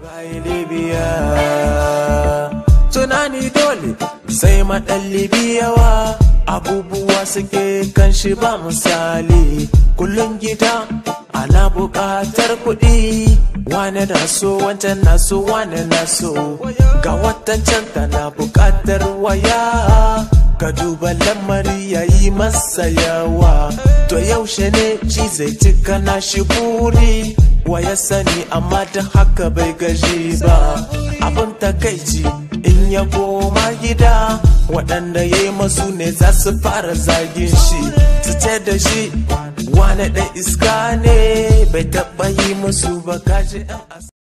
Libya tunani dole sai maɗan Libyawa abubuwa suke kan shi ba misali kullum gida ana buƙatar kuɗi wane na so wancan na so wane na so ga watan can tana buƙatar waya ka duba lamari ya yi masa yawa to yaushe ne shi zai cika na shi buri wa ya sani amma da haka bai gaji ba abin takaici in ya koma gida waɗanda ya yi masu ne za su fara zagin shi su ce da shi wane ɗan iska ne bai taɓa yi musu ba kaji